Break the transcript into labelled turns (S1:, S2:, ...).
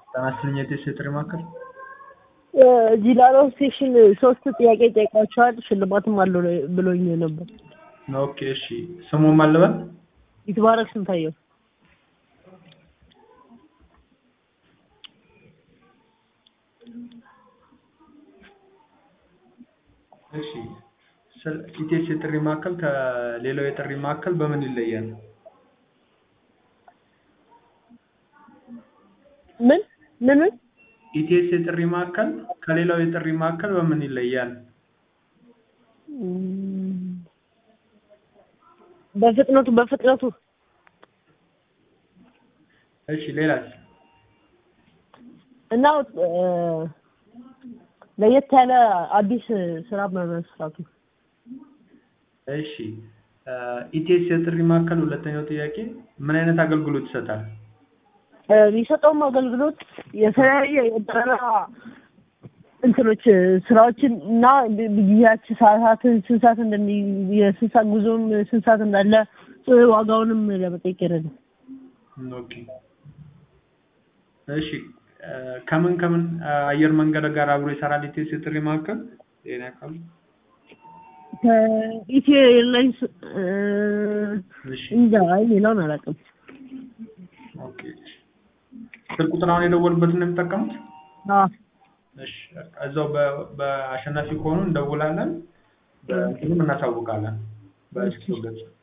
S1: ጤና ይስጥልኝ የቴስ የጥሪ ማዕከል
S2: እዚህ ላለው ስቴሽን ሶስት ጥያቄ ጠይቋቸዋል ሽልማትም አለው ብሎኝ ነበር።
S1: ኦኬ እሺ ስሙ ማን ልበል?
S2: ይትባረክ ስንታየው
S1: እሺ ኢቴስ የጥሪ ማዕከል ከሌላው የጥሪ ማዕከል በምን ይለያል?
S2: ምን ምን ምን
S1: ኢቴስ የጥሪ ማዕከል ከሌላው የጥሪ ማዕከል በምን ይለያል?
S2: በፍጥነቱ በፍጥነቱ
S1: እሺ ሌላስ?
S2: እና ለየት ያለ አዲስ ስራ በመስራቱ
S1: እሺ ኢቴስ የጥሪ ማዕከል ሁለተኛው ጥያቄ ምን አይነት አገልግሎት ይሰጣል?
S2: የሚሰጠውም አገልግሎት የተለያየ የበረራ እንትኖች ስራዎችን እና ጊዜያች ሰዓታትን ስንት ሰዓት እንደሚ የስንት ሰዓት ጉዞም ስንት ሰዓት እንዳለ ዋጋውንም ለመጠየቅ ይረዳል።
S1: ኦኬ እሺ ከምን ከምን አየር መንገድ ጋር አብሮ ይሰራል ኢቴስ የጥሪ ማዕከል? ጤና ያውቃሉ?
S2: ከኢትዮ ኤርላይንስ
S1: እሺ
S2: እንጃ አይ ሌላውን አላውቅም።
S1: ኦኬ ስልክ ቁጥር አሁን የደወሉበትን ነው የሚጠቀሙት?
S2: አዎ
S1: እሺ እዛው በአሸናፊ ከሆኑ እንደውላለን፣ በእንትኑም እናሳውቃለን በስልክ ገጽ